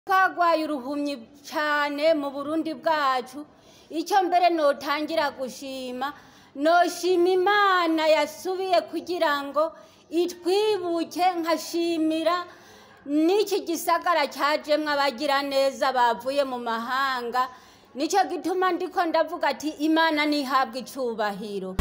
twagwaye uruhumyi cyane mu burundi bwacu icyo mbere notangira gushima noshima imana yasubiye kugira ngo itwibuke nkashimira n'iki gisagara cyajemwo abagira neza bavuye mu mahanga nicyo gituma ndiko ndavuga ati imana ntihabwe icubahiro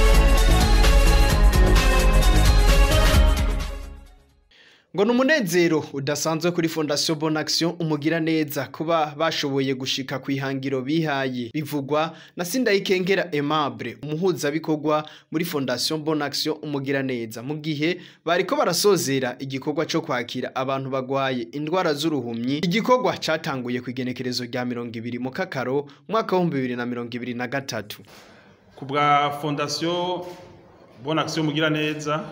ngo ni umunezero udasanzwe kuri fondasiyo bonakisiyo umugira neza kuba bashoboye gushika ku ihangiro bihaye bivugwa na sindayikengera aimable umuhuzabikorwa muri fondasiyo bonakisiyo umugira neza mu gihe bariko barasozera igikorwa cyo kwakira abantu bagwaye indwara z'uruhumyi igikorwa catanguye ku igenekerezo rya mirongo ibiri mu kakaro umwaka w'ibihumbi bibiri na mirongo ibiri na gatatu ku bwa fondasiyo bonakisiyo umugira neza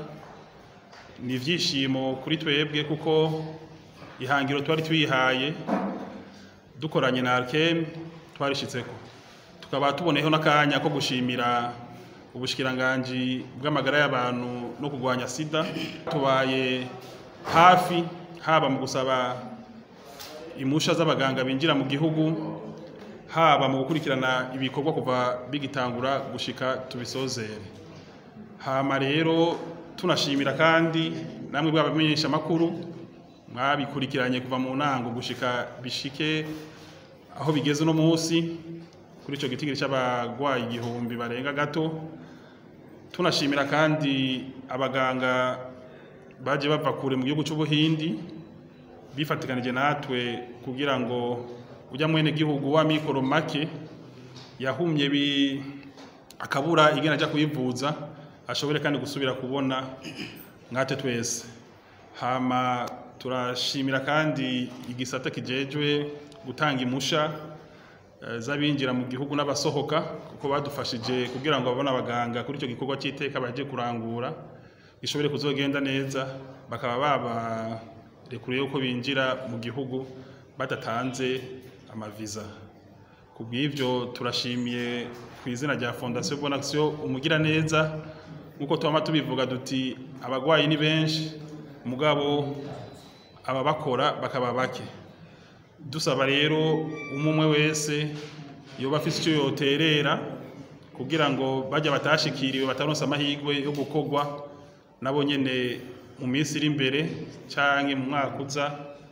ni ibyishimo kuri twebwe kuko ihangiro twari twihaye dukoranye na arkeme twarishyitseko tukaba tuboneyeho n'akanya ko gushimira ubushikiranganji bw'amagara y'abantu no kurwanya sida tubaye hafi haba mu gusaba imusha z'abaganga binjira mu gihugu haba mu gukurikirana ibikorwa kuva bigitangura gushika tubisozere hama rero tunashimira kandi namwe bw'abamenyesha makuru mwabikurikiranye kuva mu ntango gushika bishike aho bigeze uno munsi kuri ico gitigiri c'abagwayi igihumbi barenga gato tunashimira kandi abaganga baje bava kure mu gihugu c'ubuhindi bifatikanije natwe kugira ngo ujya mwene gihugu wa mikoro make yahumye bi akabura igena aja kuyivuza ashobore kandi gusubira kubona mwate twese hama turashimira kandi igisata kijejwe gutanga imusha eh, z'abinjira mu gihugu n'abasohoka kuko badufashije kugira ngo babone abaganga kuri icyo gikorwa cy'iteka baje kurangura gishobore kuzogenda neza bakaba babarekuriye yuko binjira mu gihugu badatanze amaviza ku bw'ibyo turashimiye ku izina rya fondasiyo bonakisiyo umugira neza nk'uko tubama tubivuga duti abagwayi ni benshi mugabo ababakora bakaba bake dusaba rero umwe umwe wese yoba afite icyo yoterera kugira ngo bajya batashikiriwe bataronse amahirwe yo gukorwa nabo nyene mu minsi iri imbere canke mu mwaka uza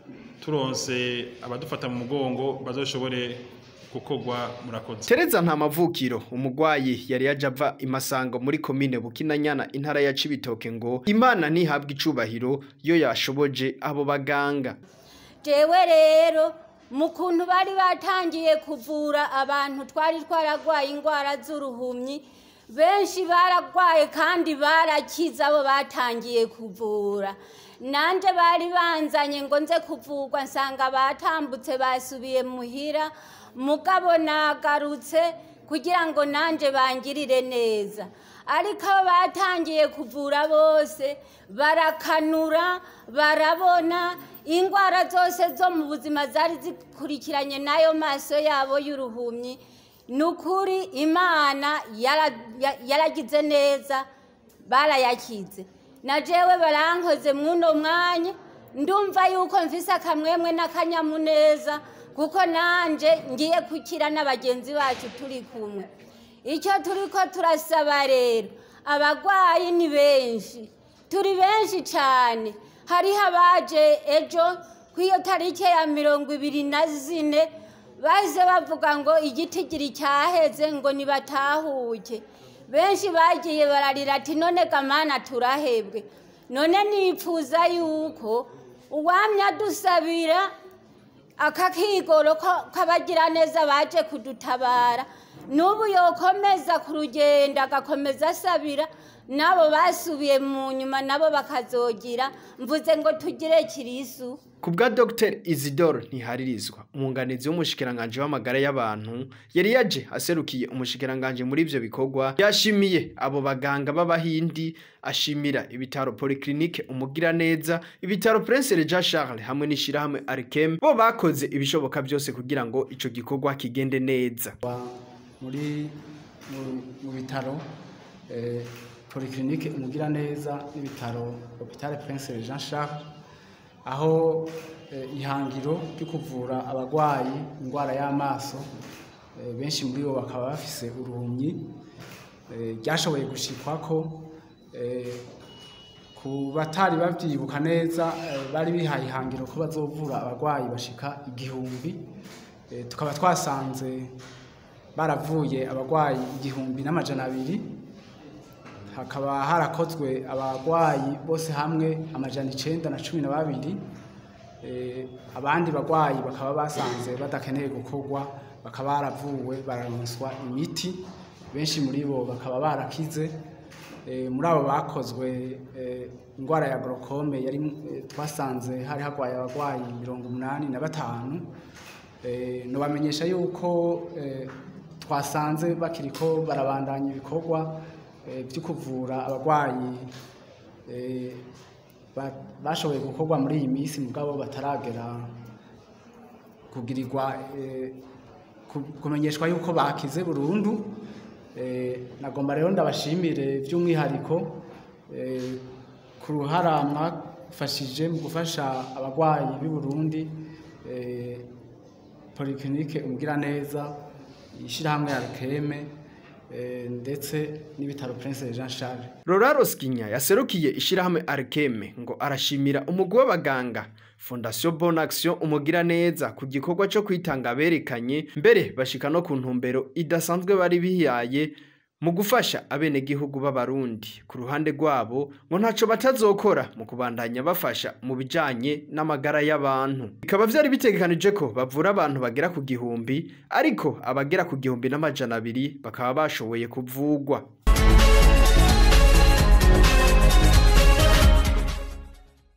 turonse abadufata mu mugongo bazoshobore gukorwa murakoze Tereza nta mavukiro umugwayi yari yaje ava imasango muri komine Bukinanyana intara ya Cibitoke ngo Imana ntihabwe icubahiro yo yashoboje abo baganga jewe rero mu kuntu bari batangiye kuvura abantu twari twaragwaye indwara z'uruhumyi benshi baragwaye kandi barakize abo batangiye kuvura nanje bari banzanye ngo nze kuvurwa nsanga batambutse basubiye muhira mugabo nagarutse kugira ngo nanje bangirire neza ariko abo batangiye kuvura bose barakanura barabona indwara zose zo mu buzima zari zikurikiranye n'ayo maso yabo y'uruhumyi ni ukuri imana yara- ya- yaragize neza barayakize na jewe barankoze mw'uno mwanya ndumva yuko mfise akamwemwe n'akanyamuneza kuko nanje ngiye kukira n'abagenzi bacu turi kumwe icyo turiko turasaba rero abagwayi ni benshi turi benshi cyane hariho abaje ejo ku iyo tariki ya mirongo ibiri na zine bahise bavuga ngo igitigiri cyaheze ngo nibatahuke benshi bagiye bararira ati none gamana turahebwe none nipfuza yuko uwamya dusabira akakigoro ko- k'abagiraneza baje kudutabara n'ubu yokomeza ku rugendo agakomeza asabira nabo basubiye mu nyuma nabo bakazogira mvuze ngo tugire kirisu ku bwa Dr Isidore ntiharirizwa umwunganizi w'umushikiranganje w'amagara y'abantu yari yaje aserukiye umushikiranganje muri ivyo bikorwa yashimiye abo baganga b'abahindi ashimira ibitaro polyclinique umugira neza ibitaro Prince Jean Charles hamwe n'ishirahamwe Arkem bo bakoze ibishoboka byose kugira ngo ico gikorwa kigende neza Wa- muri mu- mu bitaro eh, polyclinique umugira neza n'ibitaro hôpital Prince Jean Charles aho eh, ihangiro ryo kuvura abarwayi indwara y'amaso eh, benshi muri bo bakaba bafise uruhumyi eh, ryashoboye gushikwako eh, ku batari babyibuka neza eh, bari bihaye ihangiro ko bazovura abarwayi bashika igihumbi Eh, tukaba twasanze baravuye abarwayi igihumbi n'amajana abiri hakaba harakozwe abarwayi bose hamwe amajana icenda na cumi na babiri Eh, abandi barwayi bakaba basanze badakeneye gukorwa bakaba baravuwe bararonswa imiti benshi muri bo bakaba barakize Eh, muri abo bakozwe eh, indwara ya glaucome yari eh, twasanze hari harwaye abarwayi mirongo umunani na batanu Eh, nobamenyesha yuko eh, twasanze bakiriko barabandanya ibikorwa eh, byo kuvura abarwayi eh, ba- bashoboye gukorwa muri iyi minsi mugabo bataragera kugirirwa eh, ku- kumenyeshwa yuko bakize burundu Eh, nagomba rero ndabashimire by'umwihariko eh, ku ruhara mwafashije mu gufasha abarwayi b'i Burundi eh, polyclinique umugiraneza ishyirahamwe ya rukeme eh, ndetse n'ibitaro Prince Jean Charles Roraro Skinya yaserukiye ishirahamwe Arkeme ngo arashimira umugwi w'abaganga Fondation Bonne Action umugira neza ku gikorwa cyo kwitanga berekanye mbere bashika no ku ntumbero idasanzwe bari bihaye mu gufasha abenegihugu b'abarundi ku ruhande rwabo ngo ntaco batazokora mu kubandanya bafasha mu bijanye n'amagara y'abantu bikaba vyari bitegekanije ko bavura abantu bagera ku gihumbi ariko abagera ku gihumbi n'amajana abiri bakaba bashoboye kuvugwa